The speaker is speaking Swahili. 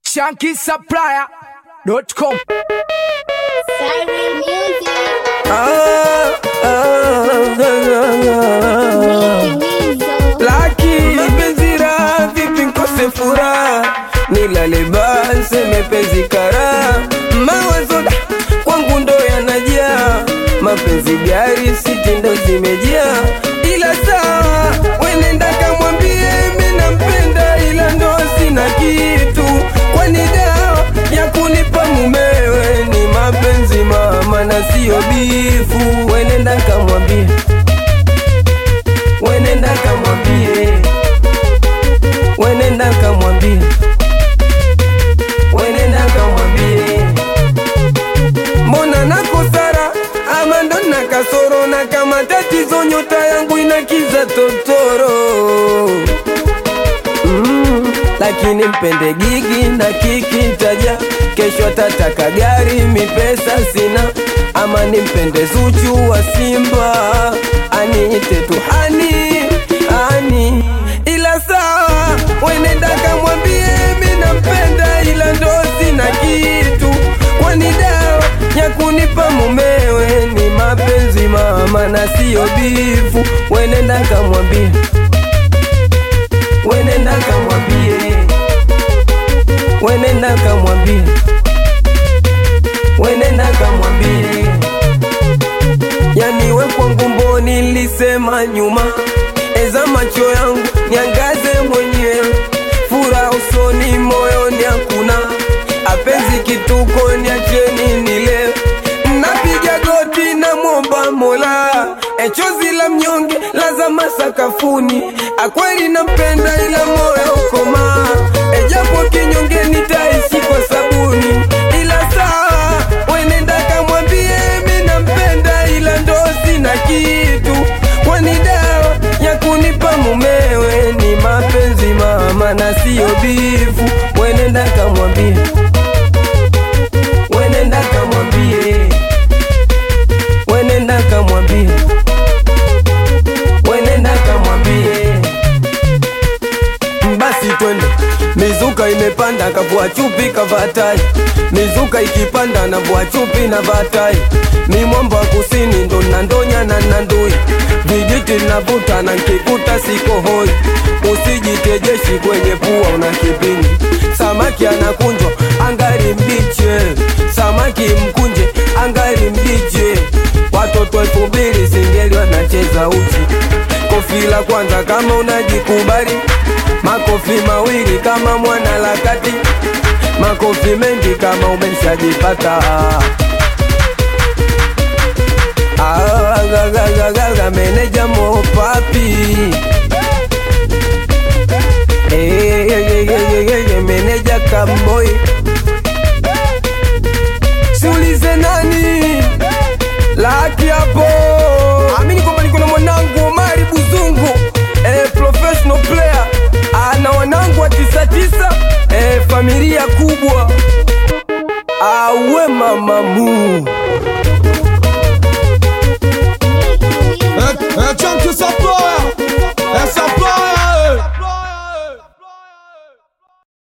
shankisupplier.com. Siren Music. Ah, ah, ah, ah. Nizo. Laki mapenzi raha, vipi nkose furaha, nilale basi mepezi kara, mawazo da, kwangu ndo yanajaa, mapenzi gari siti ndo zimejaa, ila sawa, wenenda kamwambie mi nampenda, ila ndo sina kitu, kwani dawa ya kunipa mumewe ni mapenzi mama na sio bifu, wenenda kamwambie wenenda kamwambie, wenenda kamwambie, wenenda kamwambie, mbona nakosara ama ndo na kasoro, na kama tatizo nyota yangu inakiza totoro mm, lakini mpende gigi na kiki taja kesho atataka gari mipesa sina ama nimpende Zuchu wa Simba aniite tu hani hani, ila sawa, wenenda kamwambie mi nampenda, ila ndo sina kitu, kwani dawa ya kunipa mumewe ni mapenzi mama na sio bifu, wenenda kamwambie wenenda kamwambie, wenenda kamwambie, wenenda kamwambie, yani we kwangu mboni nilisema nyuma, eza macho yangu niangaze mwenyewe, furaha usoni moyoni hakuna, apenzi kituko niacheni nilewe, napiga goti na mwomba Mola, echozi la mnyonge lazama sakafuni, akweli nampenda ila moyo ukoma, ejapo kinyonge nitaishi kwa sabuni, ila sawa, wenenda kamwambie mi nampenda, ila ndo sina kitu, kwani dawa ya kunipa mumewe ni mapenzi mama na sio bifu, wenenda kamwambie, wenenda kamwambie wenenda kamwambie, wenenda kamwambie, basi twende. Mizuka imepanda kavua chupi kavaa tai, mizuka ikipanda na vua chupi na vaa tai. Mi mwamba wa kusini ndo nandonya na nandui, vijiti navuta na nkikuta siko hoi. Usijitejeshi kwenye pua una kipindi, samaki anakunjwa angari mbiche, samaki mkunje angari mbiche watoto elfu mbili singeli wanacheza uchi. Kofi la kwanza kama unajikubali, makofi mawili kama mwana lakati, makofi mengi kama umeshajipata. Ah, ga, ga, ga, ga, ga, meneja mopapi Eh, eh, eh, eh, eh, eh, meneja kamboi siulize nani laki hapo amini kwamba niko na mwanangu Omari Buzungu eh, professional player ah, na wanangu wa tisa tisa eh, familia kubwa awe mamamu É, é Chunky Supplier, é Supplier.